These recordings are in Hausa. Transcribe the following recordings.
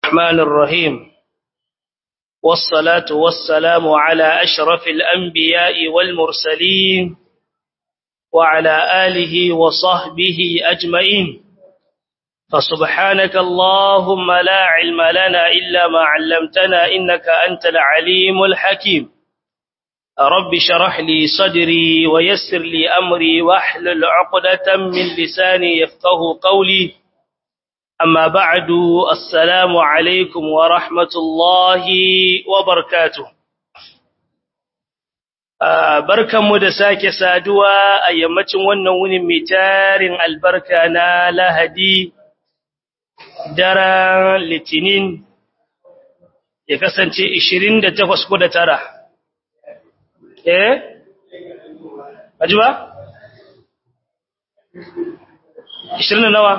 الرحمن الرحيم والصلاة والسلام على أشرف الأنبياء والمرسلين وعلى آله وصحبه أجمعين فسبحانك اللهم لا علم لنا إلا ما علمتنا إنك أنت العليم الحكيم رب شرح لي صدري ويسر لي أمري واحلل عقدة من لساني يفقه قولي أما بعد السلام عليكم ورحمة الله وبركاته barkanmu da sake saduwa a yammacin wannan wunin mai tarin albarka na lahadi daren litinin ya kasance 28 ko da tara eh aji ba 20 nawa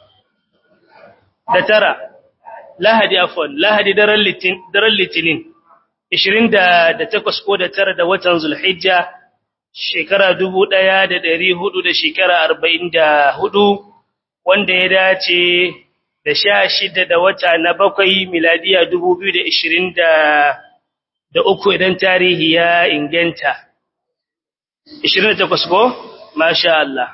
da tara lahadi afwan lahadi daren litinin daren litinin 28 ko da tara da watan zulhijja shekara 1400 da shekara 44 wanda ya dace da 16 da wata na bakwai miladiya 2020 da uku idan tarihi ya inganta 28 ko masha Allah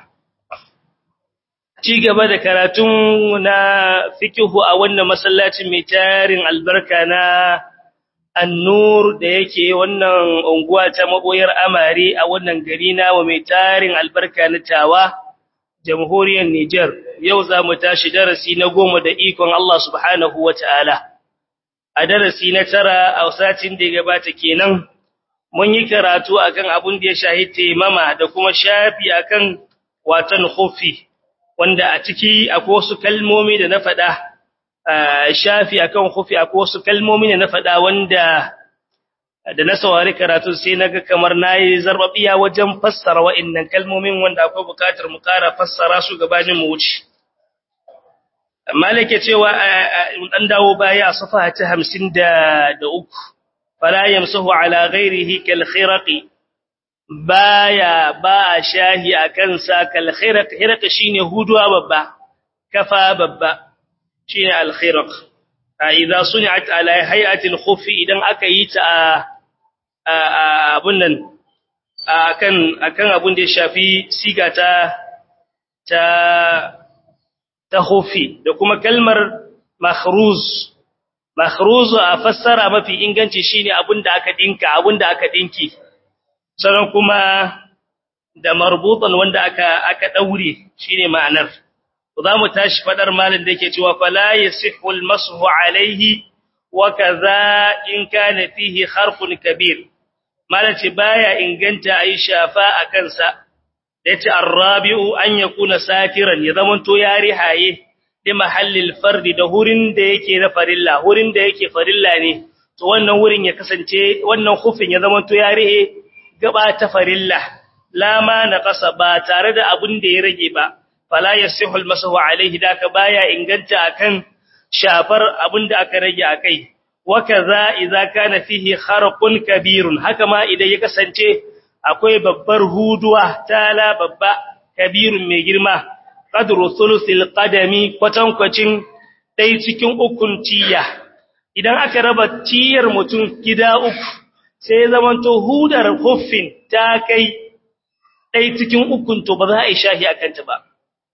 ci gaba da karatun na fikihu a wannan masallacin mai tarin albarka na annur da yake wannan unguwa ta maboyar amare a wannan gari na wa mai tarin albarka na tawa jamhuriyar Niger yau za mu tashi darasi na goma da ikon Allah subhanahu wataala a darasi na tara a satin da ya gabata kenan mun yi karatu akan abun da ya shahi taimama da kuma shafi akan watan khufi wanda a ciki akwai wasu kalmomi da na faɗa shafi akan khufi akwai wasu kalmomi da na faɗa wanda da na saurari karatu sai naga kamar nayi zarbabiya wajen fassara wa'annan kalmomin wanda akwai buƙatar mu ƙara fassara su gabanin mu wuce malike cewa dan dawo baya a safa ta 53 fala yamsahu ala ghairihi kal khiraqi baya ba shahi akan sa kal khiraq khiraq shine huduwa babba kafa babba shine al khiraq idza sun'at ala hay'ati al khufi idan aka yi ta abun nan akan akan abun da ya shafi siga ta ta ta khufi da kuma kalmar makhruz makhruz a fassara mafi inganci shine abinda aka dinka abinda aka dinki sannan kuma da marbutan wanda aka aka daure shine ma'anar zamu tashi fadar malin da yake cewa fala yasihu almashu alayhi wa kaza in kana fihi harfun kabir malaci baya inganta ayi shafa akan sa yace arrabi'u an yakuna sakiran ya zamanto yari haye da mahallil fardi da hurin da yake na farilla hurin da yake farilla ne to wannan wurin ya kasance wannan khufin ya zamanto yari gaba ta farilla la ma naqasa ba tare da abun da ya rage ba fala yasihul masahu alaihi daka baya inganta akan shafar abun da aka rage akai wa kaza idza kana fihi kharqun kabirun haka ma idan ya kasance akwai babbar huduwa tala babba kabirun mai girma qadru thuluthil qadami kwatankwacin dai cikin ukun tiya idan aka raba tiyar mutum gida uku sai zamanto hudar huffin ta kai dai cikin ukun to ba za a yi shahi akan ta ba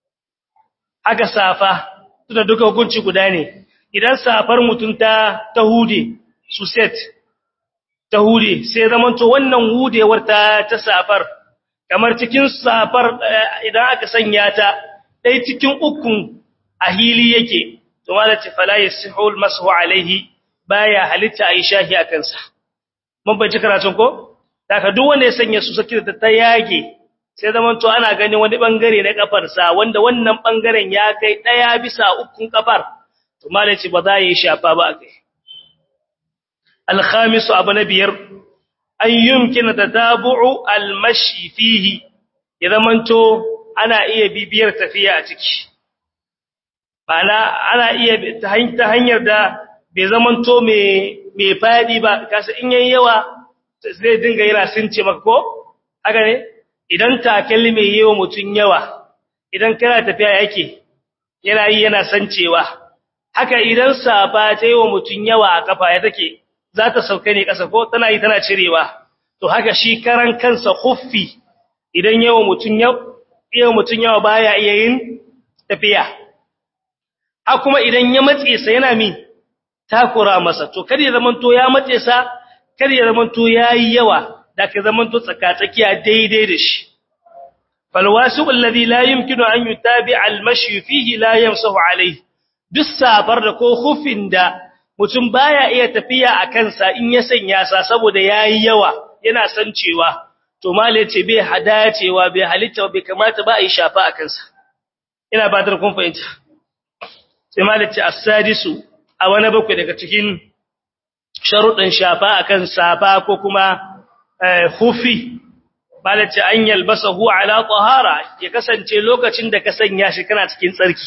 aka safa tunda duka hukunci guda ne idan safar mutum ta ta hude su set ta hude sai zamanto wannan hudewar ta ta safar kamar cikin safar idan aka sanya ta dai cikin ukun a hili yake to malati fala yasihul masu alaihi baya halitta ayi shahi akan sa mun bace karatun ko daga duk wanda ya sanya su saki da ta yage sai zamanto ana ganin wani bangare na kafar sa wanda wannan bangaren ya kai daya bisa ukun kafar to malati ba za yi shafa ba akai الخامس أبو بير أن يمكن تتابع المشي فيه إذا منتو أنا إيه بيبير تفيا أتك أنا أنا إيه تهنير دا بزمنتو مي مي فادي با كاس إن يوا zai dinga yana sunce maka ko haka ne idan takalmi mai yawa mutun yawa idan kana tafiya yake yana yi yana sancewa haka idan safa ta yi wa mutum yawa a kafa ya take za ta sauka ne ƙasa ko tana yi tana cirewa to haka shi karan kansa huffi idan yawa mutum yawa mutum yawa baya iya yin tafiya ha kuma idan ya matse sa yana mi takura masa to kada ya zamanto ya matse sa kada ya zamanto yayi yawa da ka zamanto tsakatsakiya daidai da shi falwasu alladhi la yumkinu an yutabi'a al-mashi fihi la yamsahu alayhi duk safar da ko hufin da mutum baya iya tafiya a kansa in ya sanya sa saboda yayi yawa yana san cewa to male ce bai hadacewa bai halitta bai kamata ba a yi shafa a kansa ina fatar kun fahimta sai male ce as-sadisu a wani bakwai daga cikin sharuɗin shafa akan safa ko kuma hufi male ce an yalbasahu ala tahara ya kasance lokacin da ka sanya shi kana cikin tsarki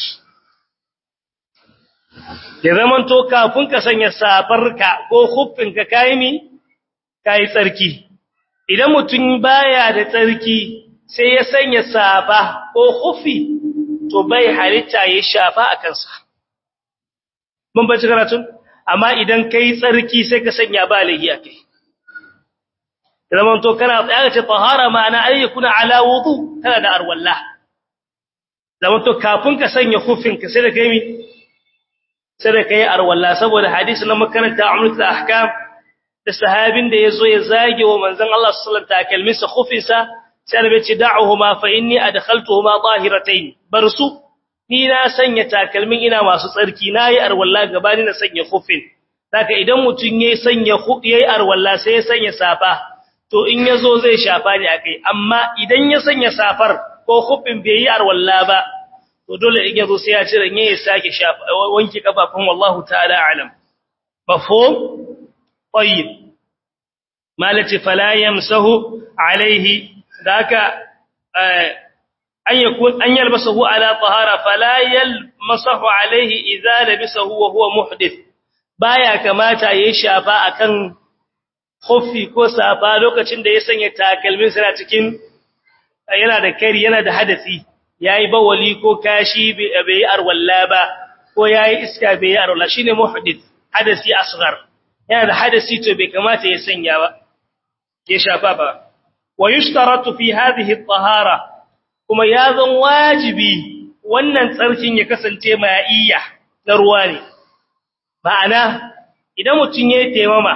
ya zaman to kafin ka sanya safarka ko huffinka kayi mi kayi tsarki idan mutum baya da tsarki sai ya sanya safa ko huffi to bai halitta ya shafa a kansa mun bace karatun amma idan kai tsarki sai ka sanya ba lahiya kai zaman to kana tsaya ce tahara ma'ana ayyukuna ala wudu kana da arwalla zaman to kafin ka sanya huffinka sai da kai mi sai da kai arwalla saboda hadisi na makaranta umratul ahkam da sahabin da yazo ya zage wa manzon Allah sallallahu alaihi wasallam takalminsa khufinsa sai da ce da'uhuma fa inni adkhaltuhuma tahiratayn barsu ni na sanya takalmin ina masu tsarki nayi arwalla gabani na sanya khufin saka idan mutun yayi sanya yayi arwalla sai ya sanya safa to in yazo zai shafa ne akai amma idan ya sanya safar ko khufin bai yi arwalla ba to dole in yazo sai ya cire ne ya sake shafa wanki kafafun wallahu ta'ala alam mafhum tayyib malati fala yamsahu alaihi daka an yakun an yalbasahu ala tahara fala yalmasahu alaihi idza labisahu wa huwa muhdith baya kamata yayi shafa akan khuffi ko safa lokacin da ya sanya takalmin sa cikin yana da kari yana da hadasi yayi bawali ko kashi bai arwalla ba ko yayi iska bai arwalla shine muhdith hadasi asghar yana da hadasi to bai kamata ya sanya ba ya shafa ba wa yushtaratu fi hadhihi at-tahara kuma ya zan wajibi wannan tsarkin ya kasance ma'iyya na ruwa ne ma'ana idan mutun yayi taimama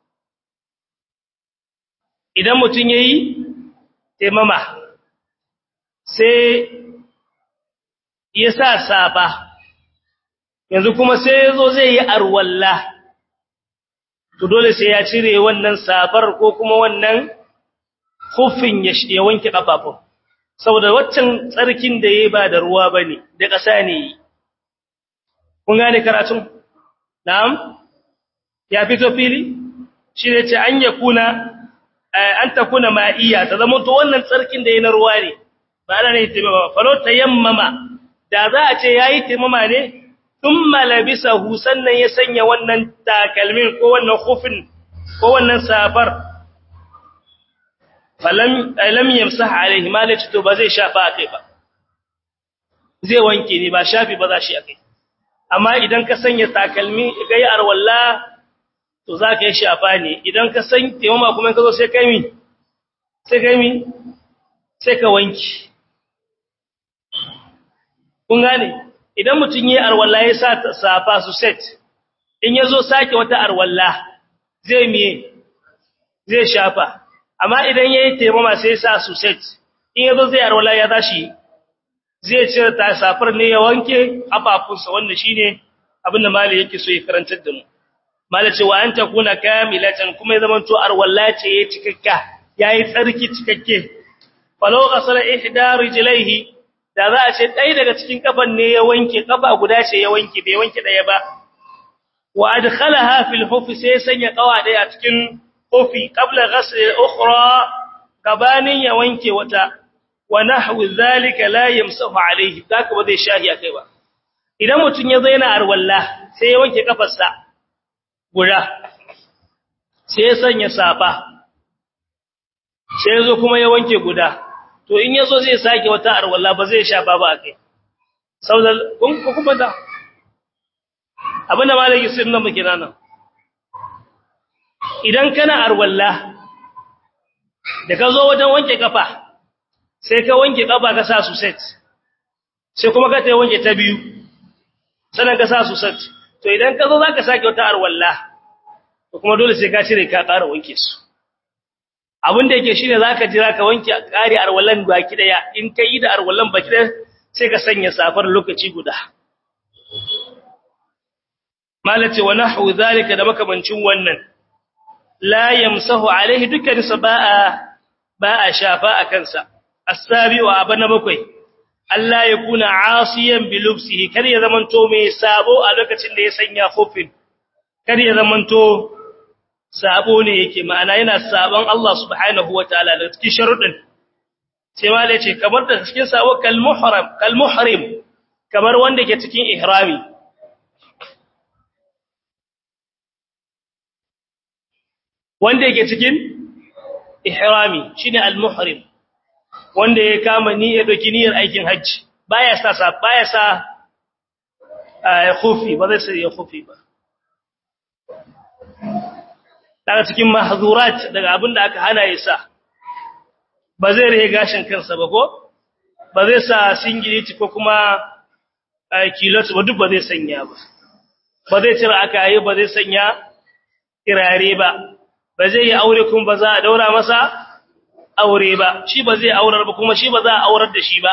idan mutun yayi taimama sai ya sa safa yanzu kuma sai yazo zai yi arwalla to dole sai ya cire wannan safar ko kuma wannan hufin ya wanke kafafun saboda waccan tsarkin da yayi ba da ruwa bane da ƙasa ne kun gane karatun na'am ya fito fili shi ne ce an yakuna an takuna ma'iya ta zama to wannan tsarkin da yayi na ruwa ne ba ana ne taimama falo tayammama da za a ce yayi taimama ne thumma labisahu sannan ya sanya wannan takalmin ko wannan khufin ko wannan safar falam lam yamsah alaihi malaci to ba zai shafa akai ba zai wanke ne ba shafi ba za shi akai amma idan ka sanya takalmi kai arwalla to za ka yi shafa ne idan ka san taimama kuma ka zo sai kai mi sai kai mi sai ka wanki kun gane idan mutum yi arwalla ya sa safa su set in ya zo sake wata arwalla zai miye zai shafa amma idan ya yi taimama sai sa su set in ya zo zai arwalla ya tashi zai cire ta safar ne ya wanke afafunsa wanda shi ne abinda mali yake so ya karantar da mu mali cewa an ta kuna kamilatan kuma ya zamanto arwalla ce ya cikakka ya yi tsarki cikakke falau kasar ihda rijlaihi da za a ce ɗaya daga cikin kafan ne ya wanke kafa guda ce ya wanke bai wanke ɗaya ba wa adkhalaha fil hufi sai sanya kawa ɗaya a cikin hufi qabla ghasl al-ukhra gabanin ya wanke wata wa nahwu zalika la yamsahu alayhi zaka ba zai shahi akai ba idan mutun ya zo yana arwalla sai ya wanke kafarsa guda sai ya sanya safa sai ya zo kuma ya wanke guda to in yazo zai sake wata arwalla ba zai shafa ba akai saboda kun kuma da abinda malaki sun nan muke nan idan kana arwalla da ka zo wajen wanke kafa sai ka wanke kafa ka sa su set sai kuma ka ta wanke ta biyu sannan ka sa su set to idan ka zo za ka sake wata arwalla to kuma dole sai ka cire ka ƙara wanke su abin da yake shine za ka jira ka wanke ƙari arwallan baki ɗaya in ka yi da arwallan baki ɗaya sai ka sanya safar lokaci guda malace wa nahwu zalika da makamancin wannan la yamsahu alaihi dukkan sa ba'a ba'a shafa akan sa as-sabi wa abana bakwai Allah ya kuna asiyan bi lubsihi kar ya zamanto mai sabo a lokacin da ya sanya khufin kar ya zamanto sabo ne yake ma'ana yana sabon Allah subhanahu wataala da cikin sharuɗin sai ma ce kamar da cikin sabo kal muhram kal muhrim kamar wanda ke cikin ihrami wanda yake cikin ihrami shine al-muhrim wanda ya kama niyyar doki niyyar aikin hajji baya sa sa baya sa khufi ba zai sai khufi ba daga cikin mahzurat daga abinda aka hana ya sa ba zai rage gashin kansa ba ko ba zai sa singileti ko kuma kilot ba duk ba zai sanya ba ba zai cire aka yi ba zai sanya kirare ba ba zai yi aure kuma ba za a daura masa aure ba shi ba zai aurar ba kuma shi ba za a aurar da shi ba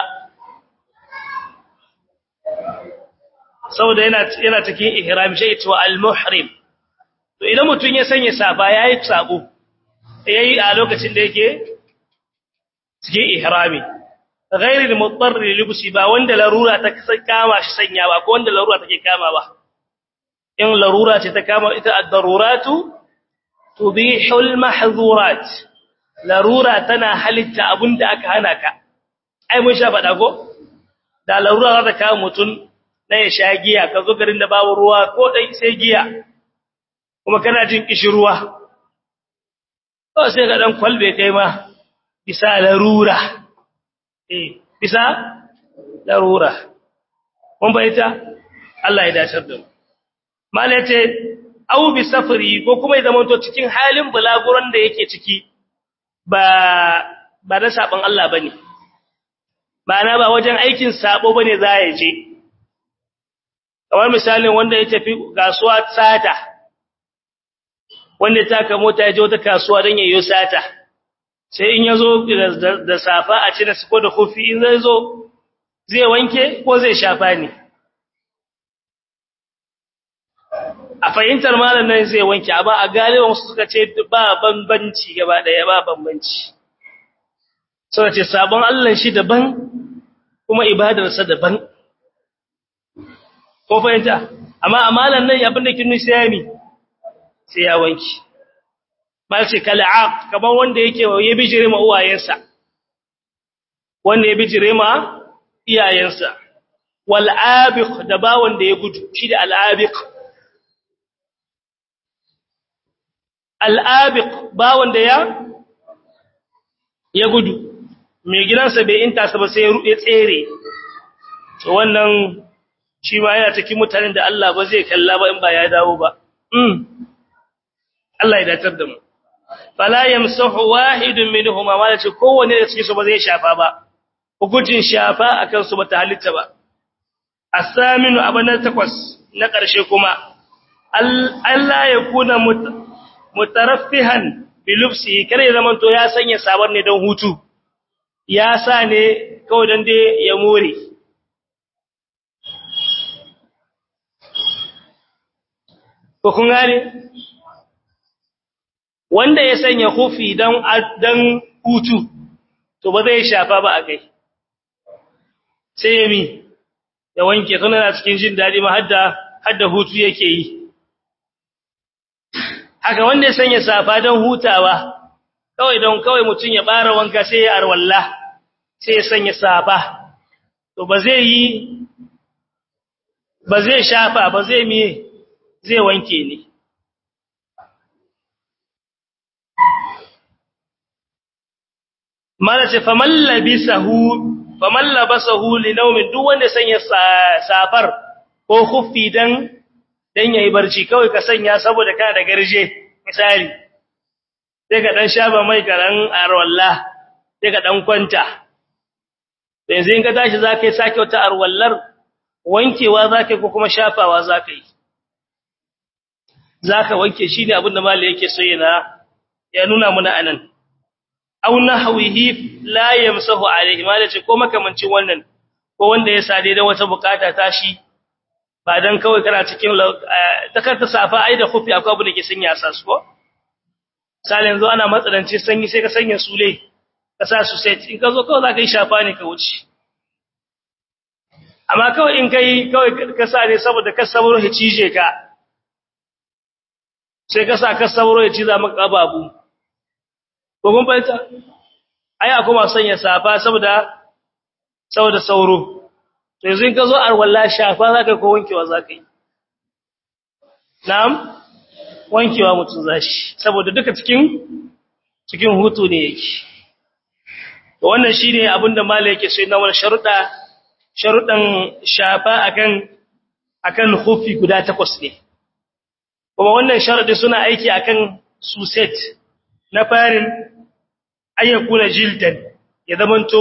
saboda yana yana cikin ihram shi ita wa al-muhrim to idan mutun ya sanya safa yayi sabo yayi a lokacin da yake cikin ihrami ghairi al-muttar libsi ba wanda larura ta kama shi sanya ba ko wanda larura take kama ba in larura ce ta kama ita ad-daruratu tubihul mahzurat larura tana halitta abinda aka hana ka ai mun sha fada ko da larura za ta kawo mutun na ya sha giya ka zo garin da babu ruwa ko dai sai giya kuma kana jin kishirwa to sai ka dan kwalbe kai ma bisa larura eh bisa larura mun bayyana Allah ya dace da mu mallai ce au bi safari ko kuma ya zamanto cikin halin bulaguran da yake ciki ba ba da saban Allah bane ma'ana ba wajen aikin sabo bane za ya je kamar misalin wanda ya tafi kasuwa sata wanda ta ka mota ya je wata kasuwa don yayin sata sai in yazo da safa a cire su ko da kofi in zai zo zai wanke ko zai shafa ne a fahimtar malam nan zai wanke amma a galiban wasu suka ce ba bambanci gaba daya ba bambanci suka ce sabon Allah shi daban kuma ibadarsa daban ko fahimta amma a malam nan abin da kin nufi sai sai ya wanke ba ce kal'aq kamar wanda yake ya bijire ma uwayensa wanda ya bijire ma iyayensa wal abiq da ba wanda ya gudu shi da al abiq al'abiq ba wanda ya ya gudu mai gidansa bai inta sa ba sai ya tsere to wannan shi ma yana cikin mutanen da Allah ba zai kalla ba in ba ya dawo ba mm Allah ya datar da mu fala yamsahu wahidun minhum ma ce kowanne da cikin su ba zai shafa ba hukuncin shafa akan su bata halitta ba asaminu abana takwas na ƙarshe kuma Allah ya kuna mutaraffihan bilufsi kare zaman to ya sanya sabar ne don hutu ya sa ne kawai don dai ya more ko kun gane wanda ya sanya hufi don dan hutu to ba zai shafa ba a kai sai ya mi ya wanke tana cikin jin daɗi ma hadda hadda hutu yake yi haka wanda ya sanya safa don hutawa kawai don kawai mutum ya bara wanka sai ya arwalla sai ya sanya safa to ba zai yi ba zai shafa ba zai miye zai wanke ne mala ce faman labisahu faman labasahu li naumin duk wanda sanya safar ko khuffi dan dan yayi barci kawai ka sanya saboda kana da garje misali sai ka dan shaba mai karan arwalla sai ka dan kwanta yanzu in ka tashi zaka yi sake wata arwallar wankewa zaka yi ko kuma shafawa zaka yi zaka wanke shi ne abinda malai yake so yana ya nuna muna anan aw nahwihi la yamsahu alayhi malai ce ko makamancin wannan ko wanda ya sade da wata bukata tashi ba dan kawai kana cikin takarta safa ai da khufi akwai abu da ke sanya sa su ko sai yanzu ana matsalanci sanyi sai ka sanya sule ka sa su set in ka zo kawai zaka yi shafa ne ka wuce amma kawai in kai kawai ka sa ne saboda ka saburo ya cije ka sai ka sa ka saburo ya ciza maka babu ko kun fahimta ai akwai masu sanya safa saboda saboda sauro to yanzu in ka zo arwalla shafa zaka ko wankewa zaka yi na'am wankewa mutum zashi saboda duka cikin cikin hutu ne yake to wannan shine abinda malai yake so na wannan sharuda sharudan shafa akan akan hufi guda takwas ne kuma wannan sharadi suna aiki akan suset na farin ayyakuna jildan ya zamanto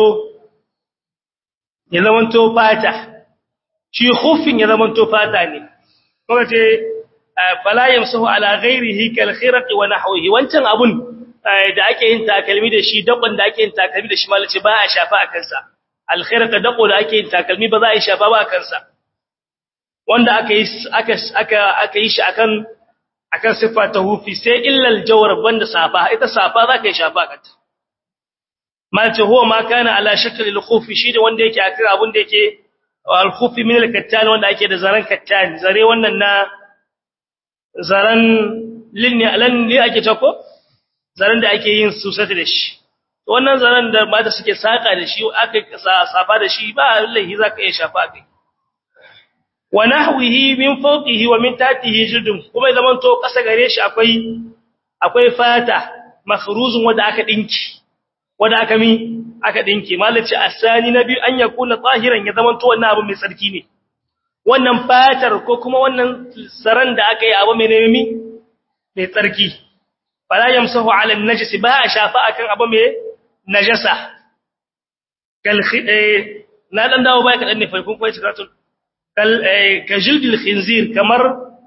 ya zamanto fata shi khufin ya zamanto fata ne kuma ce fala yamsahu ala ghairihi kal khirq wa nahwihi wancan abun da ake yin takalmi da shi dakon da ake yin takalmi da shi malace ba a shafa a kansa al khirq dako da ake yin takalmi ba za a yi shafa ba a kansa wanda aka yi aka aka aka yi shi akan akan sifa ta hufi sai illa al jawr banda safa ita safa za ka yi shafa kanta malace huwa ma kana ala shakl al khufi shi da wanda yake akan abun da yake al khufi min al kattan wanda ake da zaran kattan zare wannan na zaran linni alan ne ake tako zaran da ake yin susata da shi wannan zaran da mata suke saka da shi aka safa da shi ba wallahi zaka iya shafa kai wa nahwihi min fawqihi wa min tahtihi jildun kuma zaman to kasa gare shi akwai akwai fata makhruzun wanda aka dinki wanda aka mi aka dinki malaci asani nabi an yakuna tahiran ya zaman to wannan abu mai tsarki ne wannan fatar ko kuma wannan saran da aka yi abu mai nemi mai tsarki fala yamsahu ala an-najis ba a shafa akan abu mai najasa kal na dan dawo bai kadan ne farkon kai cikatun kal ka jildil khinzir kamar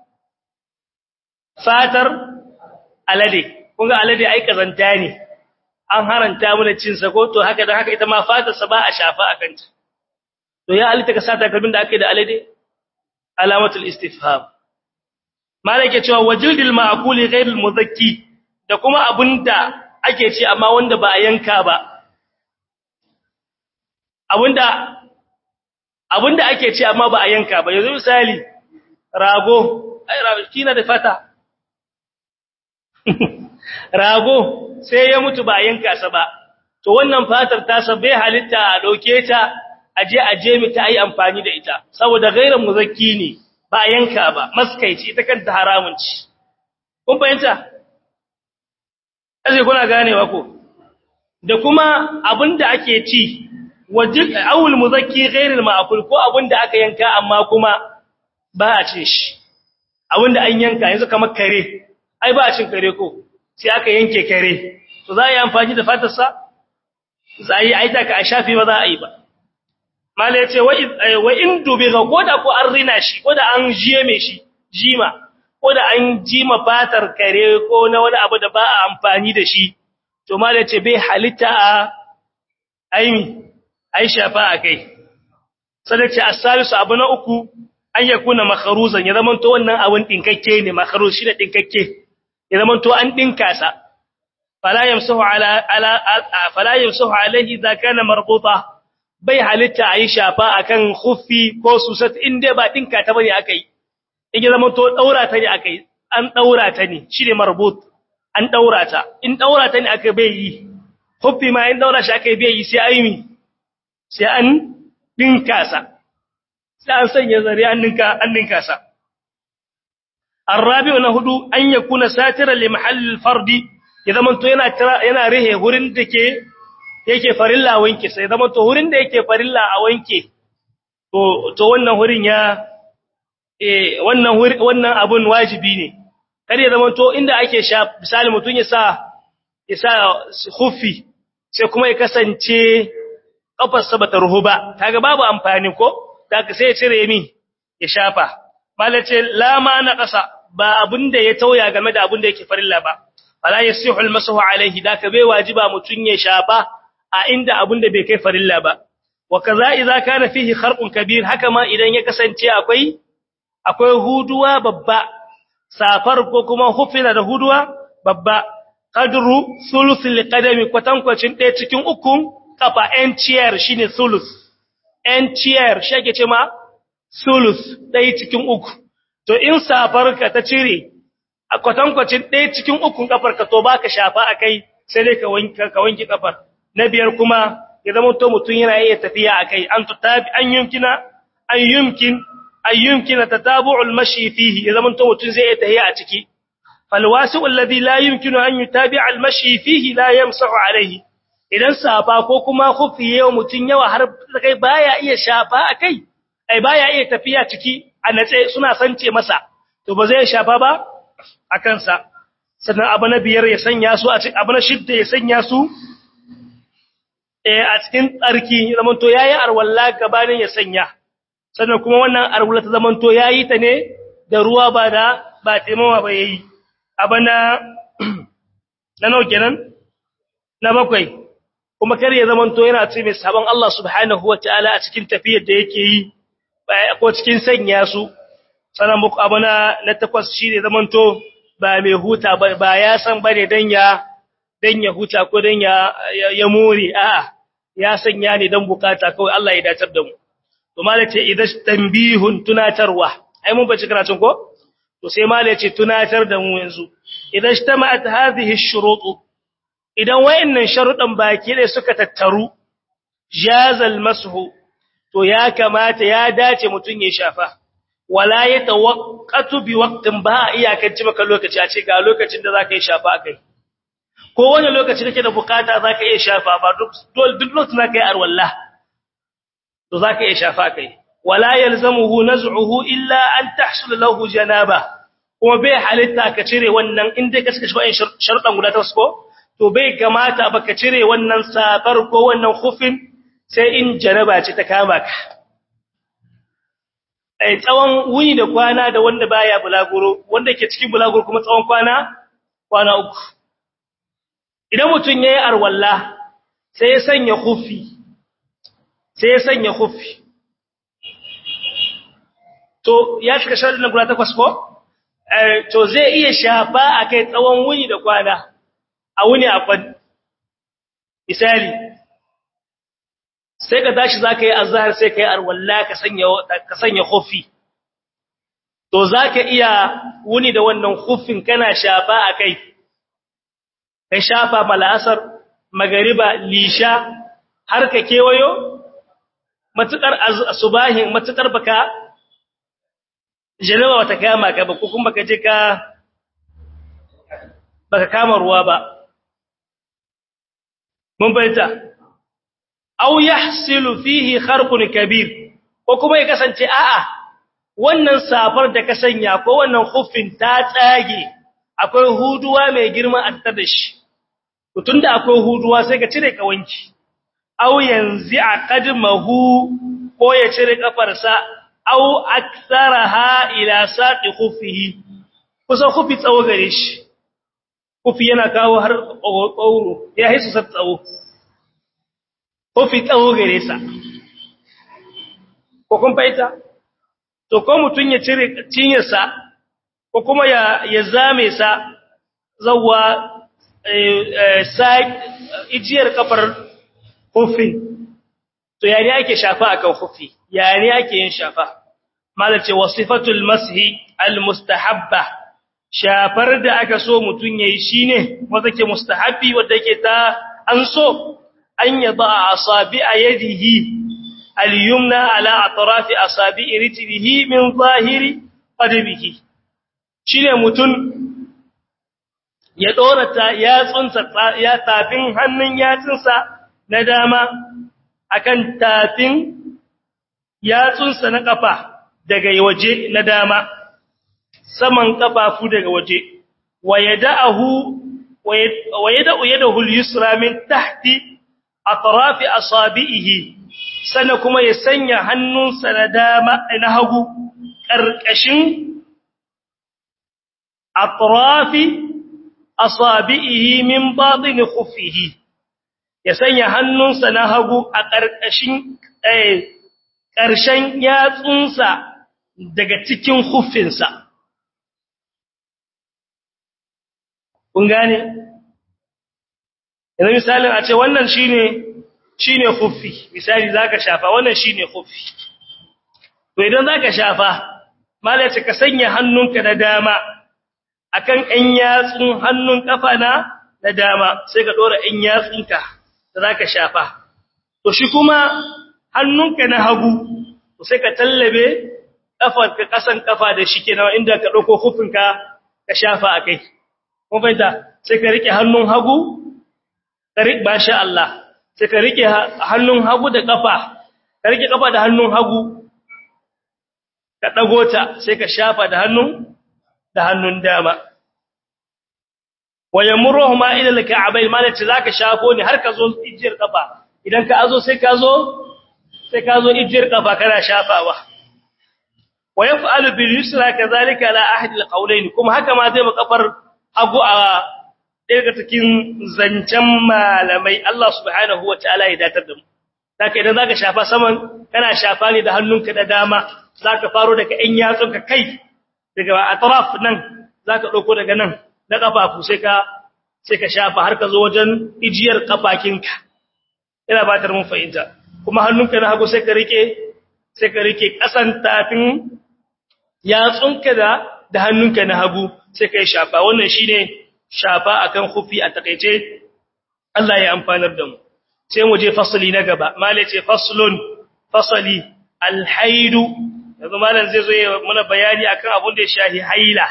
fatar alade kun ga alade ai kazanta ne an haranta mana cin sa ko to haka dan haka ita ma fatar sa ba a shafa akan ta to ya alita ka sata kalbin da ake da alade alamatul istifham malaka cewa wajildil ma'quli ghairil mudhakki da kuma abunda ake ci amma wanda ba a yanka ba abunda abunda ake ci amma ba a yanka ba yanzu misali rago ai rago kina da fata rago sai ya mutu ba a yanka sa ba to wannan fatar ta bai halitta a dauke ta aje aje mi ta yi amfani da ita saboda gairan muzakki ne ba yanka ba maskaici ita kanta haramun ci kun fahimta aje kuna ganewa ko da kuma abinda ake ci wajib awul muzakki ghairil ma'kul ko abinda aka yanka amma kuma ba a cin shi abinda an yanka yanzu kamar kare ai ba a cin kare ko sai aka yanke kare to za a yi amfani da fatarsa za a yi aita ka a shafi ba za a yi ba mala yace wa in dubiga koda ko an rina shi koda an jiye me shi jima koda an jima fatar kare ko na wani abu da ba a amfani da shi to mala yace bai halitta a aimi aisha fa akai sadace as-salisu abu na uku an yakuna makharuzan ya zaman to wannan abun dinkakke ne makharuz shi da dinkakke ya zaman to an dinka sa fala yamsahu ala ala fala yamsahu alaihi idza kana marbuta bai halitta a yi shafa a kan huffi ko susat inda ba ɗinka ta bane aka yi, in yi zama to ɗaura ta ne aka yi, an ɗaura ta ne, shi ne marbut, an ɗaura ta, in ɗaura ta ne aka bai yi, huffi ma in ɗaura shi aka yi bai yi sai an yi, sai an ɗinka sa, sai an sanya zare an ɗinka sa. Arrabi na hudu an ya kuna satira li mahallin fardi, ya zama to yana rihe wurin da ke yake farilla wanke sai zama to wurin da yake farilla a wanke to to wannan wurin ya eh wannan wannan abun wajibi ne kar ya zamanto inda ake sha misali mutun ya sa ya sa khuffi sai kuma ya kasance kafarsa bata ruhu ba kaga babu amfani ko daga sai ya cire mi ya shafa malace la ma na kasa ba abinda ya tauya game da abinda yake farilla ba fala yasihu almasahu alaihi daka bai wajiba mutun ya shafa a inda abinda bai kai farilla ba wa kaza idza kana fihi kharqun kabir haka ma idan ya kasance akwai akwai huduwa babba safar ko kuma hufina da huduwa babba qadru thuluthil qadami kwatankwacin ɗaya cikin ukun kafa enciyar shine thuluth enciyar shi ake ce ma thuluth ɗaya cikin uku to in safarka ta cire a kwatankwacin ɗaya cikin ukun kafarka to baka shafa akai sai dai ka wanke ka wanke kafar na biyar kuma ya zama to mutun yana iya tafiya akai an tutabi an yumkina an yumkin an yumkina tatabu'ul mashi fihi ya zama to mutun zai iya tafiya a ciki falwasi'u alladhi la yumkinu an yutabi'a al-mashi fihi la yamsahu alayhi idan safa ko kuma khufi yau mutun yawa har kai baya iya shafa akai ai baya iya tafiya ciki a natse suna sance masa to ba zai shafa ba akan sa sannan abu na biyar ya sanya su a cikin abu na shidda ya sanya su eh a cikin tsarki zaman to yayi arwalla gabanin ya sanya sannan kuma wannan arwalla ta zaman to yayi ta ne da ruwa ba da ba taimawa ba yayi abana na nawa kenan na bakwai kuma kar ya zaman to yana ce mai sabon Allah subhanahu wataala a cikin tafiyar da yake yi ko cikin sanya su sanan muku abana na takwas shine zaman to ba mai huta ba ba ya san bane dan ya dan ya huta ko dan ya ya more a'a ya sanya ne dan bukata kawai Allah ya dacar da mu to malace idan tanbihun tunatarwa ai mun bace karatun ko to sai malace tunatar da mu yanzu idan ijtama'at hadhihi ash-shurut idan wayannan sharuɗan baki da suka tattaru jazal mashu to ya kamata ya dace mutun ya shafa wala yatawaqqatu bi waqtin ba iyakanci maka lokaci a ce ga lokacin da zaka yi shafa kai ko wani lokaci kake da bukata zaka iya shafa ba duk duk lokacin zaka yi arwalla to zaka iya shafa kai wala yalzamuhu naz'uhu illa an tahsul lahu janaba kuma bai halitta ka cire wannan inda ka saka shi sharuɗan guda ta ko to bai kamata ba ka cire wannan safar ko wannan khufin sai in janaba ce ta kama ka ai tsawon wuni da kwana da wanda baya bulaguro wanda ke cikin bulaguro kuma tsawon kwana kwana uku idan mutun yayi arwalla sai ya sanya khufi sai ya sanya khufi to ya shiga sharadin guda takwas ko to zai iya shafa akai tsawon wuni da kwana a wuni a kwan misali sai ka tashi zaka yi azhar sai kai arwalla ka sanya ka sanya khufi to zaka iya wuni da wannan khufin kana shafa akai kai shafa malasar magariba lisha har ka kewayo matukar subahin matukar baka janaba wata kama ka ba ko kuma baka je ka baka kama ruwa ba mun bayyana aw yahsilu fihi kharqun kabir ko kuma ya kasance a'a wannan safar da ka sanya ko wannan khuffin ta tsage akwai huduwa mai girma a tattare da shi tunda akwai huduwa sai ka cire ka wanki aw yanzi aqadmahu ko ya cire kafarsa aw aktharaha ila saqi khuffihi kusa khuffi tsawo gare shi khuffi yana kawo har ƙauro ya hisu sa tsawo khuffi tsawo gare sa ko kun faita to ko mutun ya cire cinyarsa ko kuma ya ya zame sa zawwa ijiyar kafar hufi to yani ake shafa akan hufi yani ake yin shafa malace wasifatul mashi almustahabba shafar da aka so mutun yayi shine wanda ke mustahabbi wanda yake ta an so an yaba asabi yadihi al-yumna ala atrafi asabi rijlihi min zahiri qadbihi shine mutun ya dora ta yatsunsa ya tafin hannun yatsunsa na dama akan tafin yatsunsa na kafa daga waje na dama saman kafafu daga waje wa yada'ahu wa yada'u yadahu al-yusra min tahti atraf asabihi sana kuma ya sanya hannunsa na dama na hagu karkashin atraf asabihi min batin khuffihi ya sanya hannunsa na hagu a karkashin ƙarshen yatsunsa daga cikin huffinsa. Kun gane? Yanzu misalin a ce wannan shi ne shi ne huffi, misali za ka shafa wannan shi ne huffi. To idan za ka shafa, malace ka sanya hannunka na dama a kan ‘yan yatsun hannun ƙafa na na dama sai ka ɗora ‘yan yatsunka da za ka shafa. To shi kuma hannunka na hagu sai ka tallabe kafarka kasan kafa da shi kenan inda ka dauko hufinka ka shafa akai kun fahimta sai ka rike hannun hagu ka rike basha Allah sai ka rike hannun hagu da kafa ka rike kafa da hannun hagu ka dago ta sai ka shafa da hannun da hannun dama wayamruhuma ila al-ka'bayn malaci zaka shafo ne har ka zo ijiyar kafa idan ka azo sai ka zo sai ka zo ijiyar kafa kana shafawa wa yaf'alu bil yusra kadhalika la ahad al qawlayn kuma haka ma zai makafar hagu a daga cikin zancen malamai Allah subhanahu wataala ya datar da mu saka idan zaka shafa saman kana shafa ne da hannunka da dama zaka faro daga ɗan yatsunka kai daga atraf nan zaka dauko daga nan na kafafu sai ka sai ka shafa har ka zo wajen ijiyar kafakinka ina batar mun fahimta kuma hannunka na hagu sai ka rike sai ka rike kasan tafin yatsunka da da hannunka na hagu sai kai shafa wannan shine shafa akan khufi a takeice Allah ya amfanar da mu sai mu je fasali na gaba mala ce faslun fasali alhaidu yanzu malam zai zo ya muna bayani akan abun da ya shahi haila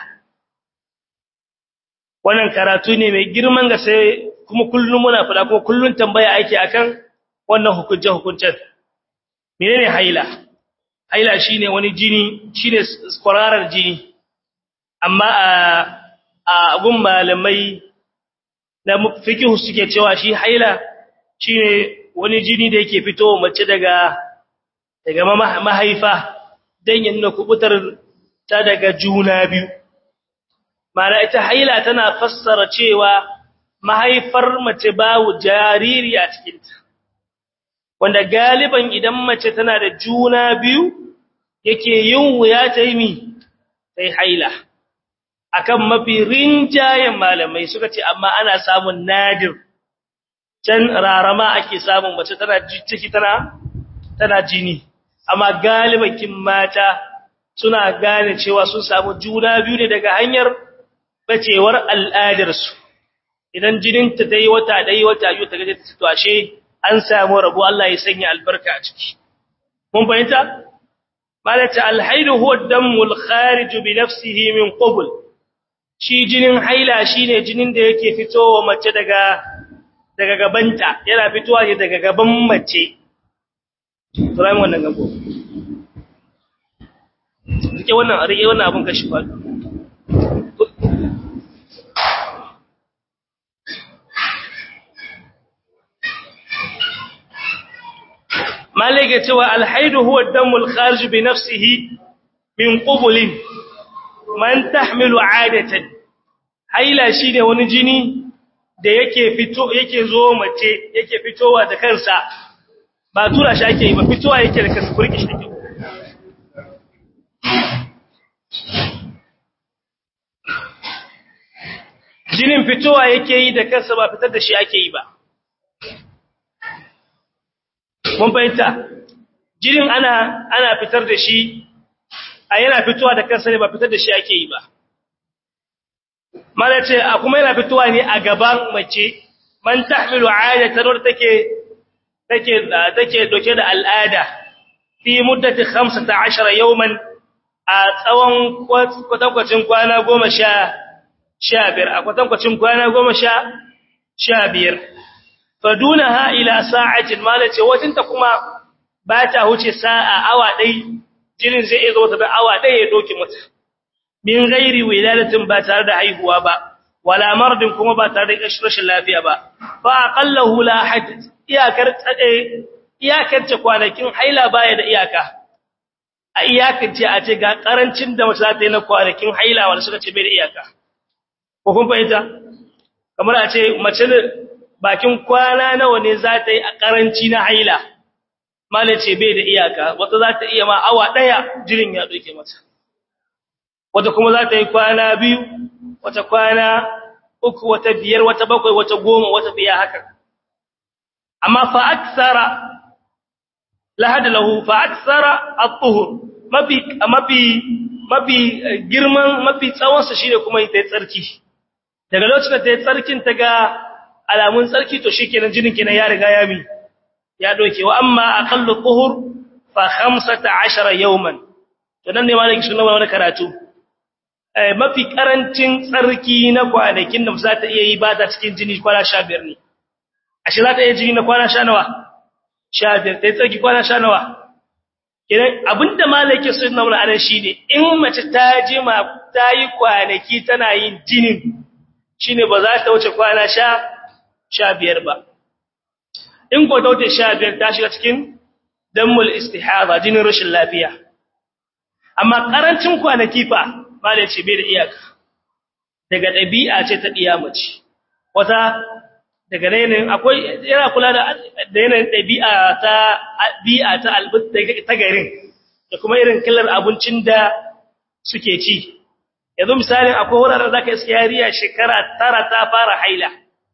wannan karatu ne mai girman ga sai kuma kullum muna fada kuma kullun tambaya ake akan wannan hukunce hukuncen menene haila haila shine wani jini shine kwararar jini amma a a gun malamai na fiqh suke cewa shi haila shine wani jini da yake fitowa mace daga daga mahaifa dan ya nuna kubutar ta daga juna biyu mana ita haila tana fassara cewa mahaifar mace babu jariri a cikinta wanda galiban idan mace tana da juna biyu yake yin wuya ta yi mi sai haila akan mafi rinjayen malamai suka ce amma ana samun nadir can rarama ake samun mace tana ciki tana tana jini amma galibakin mata suna gane cewa sun samu juna biyu ne daga hanyar bacewar al'adarsu idan jininta ta yi wata ɗaya wata biyu ta gaje ta tashe an samu rabu Allah ya sanya albarka a ciki mun fahimta malata alhaidu huwa damul kharij bi nafsihi min qubul shi jinin haila shine jinin da yake fitowa mace daga daga gabanta yana fitowa ne daga gaban mace turayin wannan gabo rike wannan rike wannan abun kashi fa malaka cewa alhaidu huwa damul kharij bi nafsihi min qubulin man tahmilu adatan haila shine wani jini da yake fito yake zo mace yake fitowa da kansa ba tura shi ake yi ba fitowa yake da kansa kurki shi take jinin fitowa yake yi da kansa ba fitar da shi ake yi ba mun fahimta jinin ana ana fitar da shi a yana fitowa da kansa ne ba fitar da shi ake yi ba mana ce a kuma yana fitowa ne a gaban mace man tahmilu aadatan wadda take take take doke da al'ada fi muddati 15 yawman a tsawon kwatankwacin kwana 10 15 a kwatankwacin kwana 10 15 fadunaha ila sa'atin mala ce watinta kuma ba ta huce sa'a awa dai jinin zai iya zo da awa ɗaya ya doke mata min gairi wiladatin ba tare da haihuwa ba wala mardin kuma ba tare da rashin lafiya ba fa aqallahu la hadd iyakar iyakar ce kwanakin haila baya da iyaka a iyakar ce a ce ga karancin da mace za ta yi na kwanakin haila wanda suka ce bai da iyaka ko kun fahimta kamar a ce mace bakin kwana nawa ne za ta yi a karanci na haila mala ce bai da iyaka wata za ta iya ma awa daya jirin ya doke mata wata kuma za ta yi kwana biyu wata kwana uku wata biyar wata bakwai wata goma wata biya haka amma fa aksara lahad lahu fa aksara at-tuhur mafi mafi mafi girman mafi tsawon sa shine kuma ita tsarki daga lokacin da ta yi tsarkin ta ga alamun tsarki to shikenan jinin kenan ya riga ya mi ya doke wa amma aqallu tuhur fa 15 yawman to nan ne malaki sunan wani karatu mafi karancin tsarki na kwanakin da za ta iya yi ba ta cikin jini kwana 15 ne ashe za ta iya jini na kwana 10 nawa 15 ta yi tsarki kwana 10 nawa idan abinda malaki sunan wani anan shine in mace ta jima ta yi kwanaki tana yin jinin shine ba za ta wuce kwana 15 ba in ko ta wuce 15 ta shiga cikin dammul istihada jinin rashin lafiya amma karancin kwanaki fa bale ce bai da iyaka daga dabi'a ce ta diya mace wata daga yanayin akwai yana kula da yanayin dabi'a ta bi'a ta albutta ta garin da kuma irin kallar abincin da suke ci yanzu misalin akwai wuraren zaka iska yariya shekara tara ta fara haila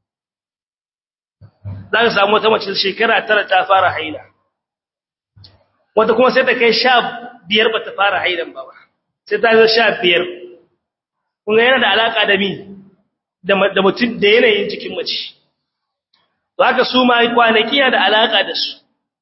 zaka samu wata mace shekara tara ta fara haila wata kuma sai ta kai sha biyar ba ta fara haidan ba ba sai ta zo sha biyar kuma yana da alaƙa da mi da mutum da yanayin jikin mace to haka su ma kwanaki yana da alaƙa da su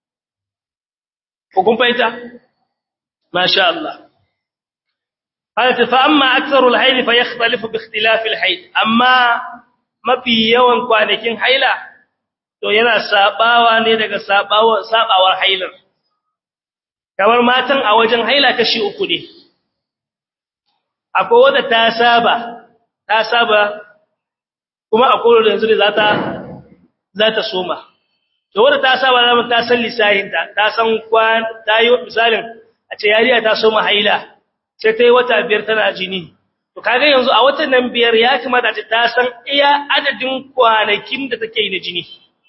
ko kun fahimta masha Allah haka fa amma aktharul haid fa yakhtalifu bi ikhtilaf al haid amma mafi yawan kwanakin haila to yana sabawa ne daga sabawa sabawar hailar kamar matan a wajen haila kashi uku ne akwai wadda ta saba ta saba kuma akwai wadda yanzu ne za ta za ta soma to wadda ta saba zama ta san lissahinta ta san kwan ta yi misalin a ce yariya ta soma haila sai ta yi wata biyar tana jini to kaga yanzu a watan nan biyar ya kamata ce ta san iya adadin kwanakin da take yi na jini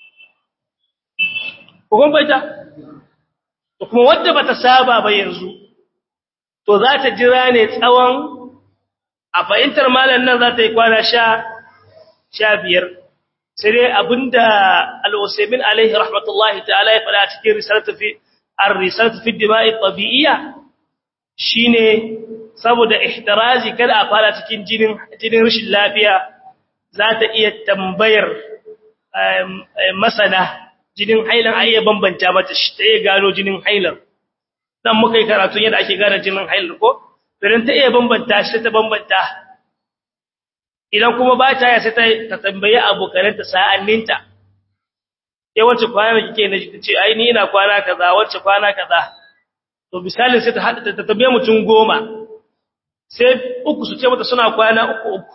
ko kun baita to kuma wadda bata saba ba yanzu to za ta jira ne tsawon a fahimtar malam nan za ta yi kwana sha sha biyar sai dai abinda al-usaimin alaihi rahmatullahi ta'ala ya faɗa cikin risalatu fi ar-risalatu fi dima'i tabi'iyya shine saboda ihtirazi kada a fara cikin jinin jinin rashin lafiya za ta iya tambayar masana jinin hailan ai ya bambanta mata shi ta iya gano jinin hailan dan muka yi karatu yadda ake gane jinin hailan ko idan ta iya bambanta shi ta bambanta idan kuma ba ta ya sai ta ta tambaye abokananta sa'anninta eh wacce kwana kike na ce ai ni ina kwana kaza wacce kwana kaza to misali sai ta hada ta tambaye mutum goma sai uku su ce mata suna kwana uku uku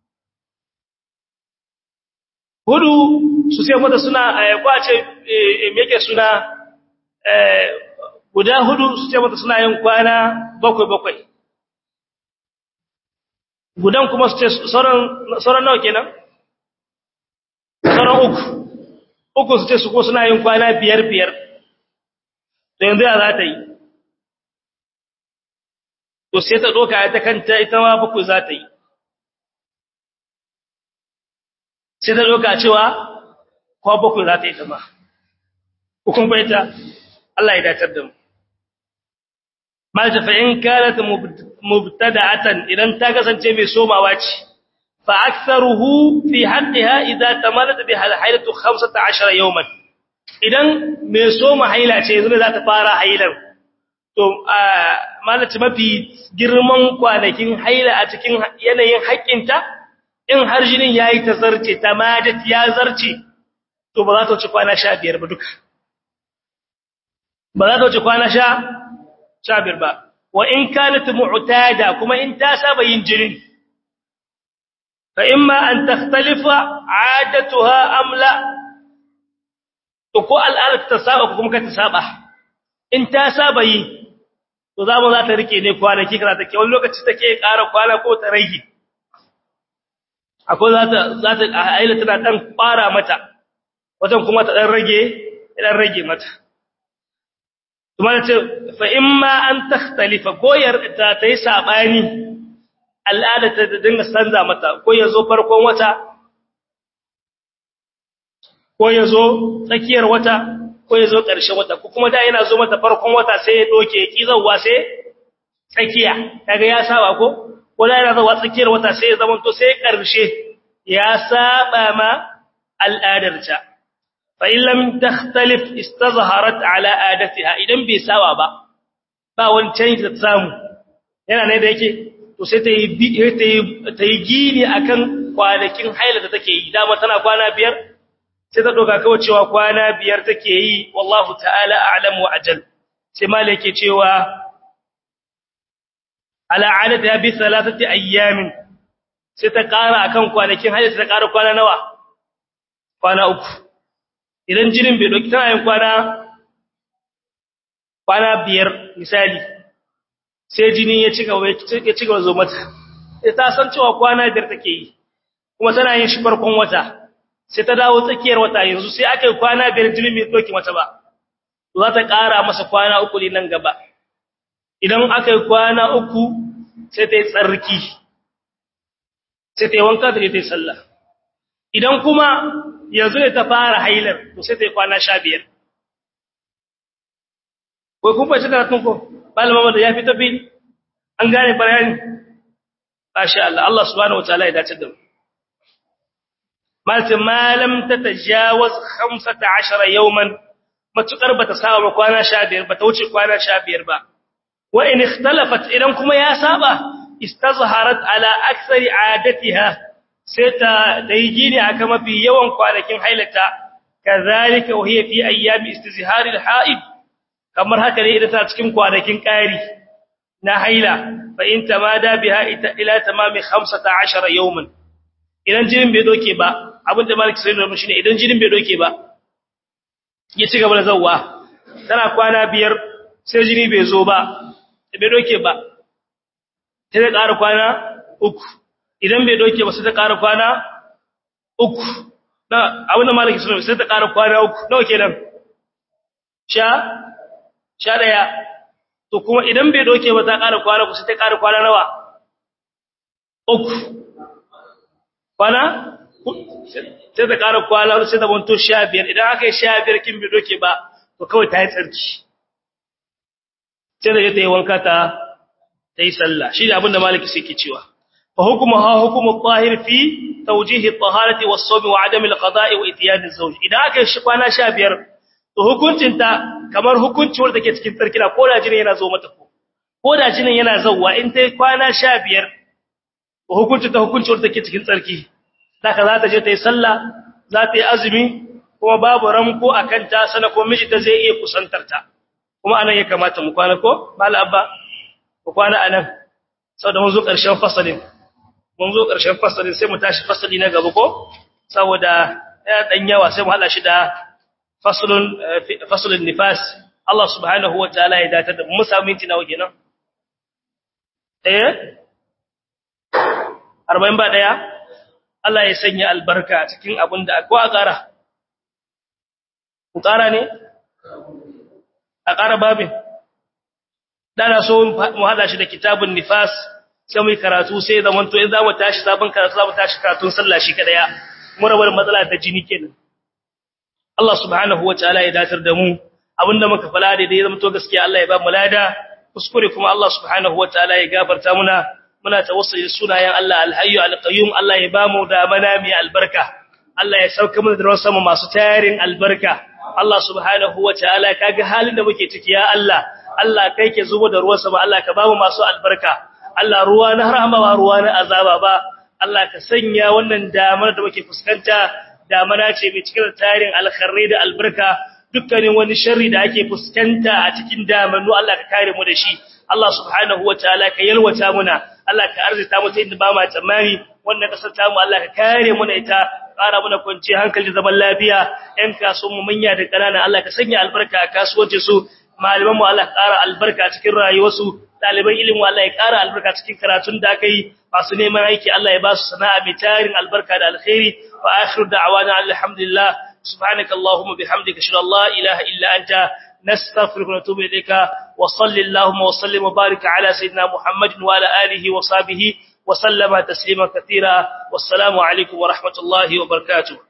hudu su sai mata suna kwace me yake suna guda hudu su ce mata suna yin kwana bakwai bakwai gudan kuma su ce sauran nawa kenan sauran uku uku su ce su ko suna yin kwana biyar biyar to yanzu ya za ta yi to sai ta ɗoka ta kanta ita ma bakwai za ta yi sai ta ɗoka cewa kwa bakwai za ta yi ta ma hukun baita Allah ya datar da mu malta fa in kanat mubtada'atan idan ta kasance mai somawa ce fa aktharuhu fi haqqiha idza tamalat bi hailatu 15 yawman idan mai soma haila ce yanzu za ta fara hailar to malata mafi girman kwanakin haila a cikin yanayin haƙƙinta in har jinin yayi ta zarce ta madat ya zarce to ba za ta wuce kwana 15 ba duka ba za ta wuce kwana shabir ba wa in kanat mu'tada kuma in ta saba yin jinin fa imma an takhtalifa 'adatuha am la to ko al'adar ta saba ko kuma ka ta saba in ta saba yi to za mu za ta rike ne kwanaki kaza take wani lokaci take ƙara kwana ko ta rage akwai za ta za ta aila tana dan fara mata wajen kuma ta dan rage dan rage mata kuma ce fa imma an takhtalifa goyar ta tayi sabani al'ada ta dinga sanza mata ko yazo farkon wata ko yazo tsakiyar wata ko yazo ƙarshen wata ko kuma da yana zo mata farkon wata sai ya doke kizawa sai tsakiya kaga ya saba ko ko da yana zuwa tsakiyar wata sai ya zamanto sai ƙarshe ya saba ma al'adarta fa in lam takhtalif istazharat ala adatiha idan bai saba ba ba wani change da samu yana ne da yake to sai ta yi ta yi gini akan kwanakin haila da take yi dama tana kwana biyar sai ta doka kawai cewa kwana biyar take yi wallahu ta'ala a'lam wa ajal sai malai yake cewa ala adatiha bi thalathati ayyamin sai ta ƙara akan kwanakin haila ta ƙara kwana nawa kwana uku idan jinin bai doki tana yin kwana kwana biyar misali sai jini ya ci gaba ya ci gaba zo mata sai ta san cewa kwana biyar take yi kuma tana yin shi farkon wata sai ta dawo tsakiyar wata yanzu sai aka yi kwana biyar jinin bai doki mata ba za ta ƙara masa kwana uku ne nan gaba idan aka yi kwana uku sai ta yi tsarki sai ta yi wanka da ta yi sallah idan kuma yanzu ne ta fara hailar to sai ta yi kwana sha biyar wai kun fashe karatun ko malama da ya fi tafi an gane bayani masha Allah Allah subhanahu wataala ya dace da mu malta malam ta tajawaz 15 yawman matukar bata saba ba kwana 15 bata wuce kwana 15 ba wa in ikhtalafat idan kuma ya saba istazharat ala aktsari adatiha sai ta dai gini aka mafi yawan kwanakin hailata kazalika wa hiya fi ayyami istizharil haid kamar haka ne idan ta cikin kwanakin ƙari na haila fa in tamada biha ila tamami 15 yawman idan jinin bai doke ba abinda maliki sai da shine idan jinin bai doke ba ya ci gaba da zawwa tana kwana biyar sai jini bai zo ba bai doke ba sai ta ƙara kwana uku idan bai doke ba sai ta ƙara kwana uku na abinda maliki sai ta ƙara kwana uku nawa kenan sha sha ɗaya to kuma idan bai doke ba ta ƙara kwana ku sai ta ƙara kwana nawa uku kwana sai ta ƙara kwana sai ta banto sha biyar idan aka yi sha biyar kin bai doke ba to kawai ta yi tsarki sai da ta yi wanka ta ta yi sallah shi da abin da maliki sai ke cewa fa hukuma ha hukumu tahir fi tawjihi at-taharati was-sawm wa 'adami al-qada'i wa itiyad az-zawj idan aka yi shi kwana sha biyar to hukuncinta kamar hukunci wanda take cikin tsarkina ko da jinin yana zo mata ko ko da jinin yana zawwa in tai kwana 15 to hukuncinta hukunci wanda take cikin tsarki saka za ta je ta yi sallah za ta yi azumi kuma babu ramko akan ta sana ko miji ta zai iya kusantar ta kuma anan ya kamata mu kwana ko mal abba ku kwana anan saboda mun zo karshen fasalin mun zo karshen fasalin sai mu tashi fasali na gaba ko saboda ya dan yawa sai mu hada shi da faslun faslun nifas Allah subhanahu wa ta'ala ya datar da mu samu minti nawa kenan eh 40 ba daya Allah ya sanya albarka cikin abin da ko a ƙara ku ƙara ne a ƙara babin dana so mu hada shi da kitabun nifas sai mu karatu sai zaman to in za mu tashi sabon karatu za mu tashi karatun sallah shi kadaya mu rabar matsala ta jini kenan Allah subhanahu wa ta'ala ya datar da mu abinda muka fala da ya zama to gaskiya Allah ya ba mu lada kuskure kuma Allah subhanahu wa ta'ala ya gafarta muna muna tawassuli sunayen Allah alhayyu alqayyum Allah ya ba mu da mana mai albarka Allah ya sauka mana da ruwan sama masu tayarin albarka Allah subhanahu wa ta'ala kaga halin da muke ciki ya Allah Allah kai ke zubo da ruwan sama Allah ka ba mu masu albarka Allah ruwa na rahama ba ruwa na azaba ba Allah ka sanya wannan damar da muke fuskanta damana ce mai cikin tarin alkharri da albarka dukkanin wani sharri da ake fuskanta a cikin damannu Allah ka kare mu da shi Allah subhanahu wataala ka yalwata muna Allah ka arzita mu ta inda ba ma tsammani wannan kasar ta mu Allah ka kare mu da ita ƙara muna kwanci hankali zaman lafiya ƴan kasuwan mu manya da ƙanana Allah ka sanya albarka a kasuwancin su malaman mu Allah ka ƙara albarka cikin rayuwarsu ɗaliban ilimin Allah ya ƙara albarka cikin karatun da aka yi masu neman aiki Allah ya ba su sana'a mai tarin albarka da alkhairi wa akhiru da'awana alhamdulillah subhanaka allahumma bihamdika ashhadu an la ilaha illa anta nastaghfiruka wa natubu ilayka wa sallallahu wa sallim wa barik ala sayyidina muhammadin wa ala alihi wa sahbihi wa sallama taslima katira wassalamu alaikum wa rahmatullahi wa barakatuh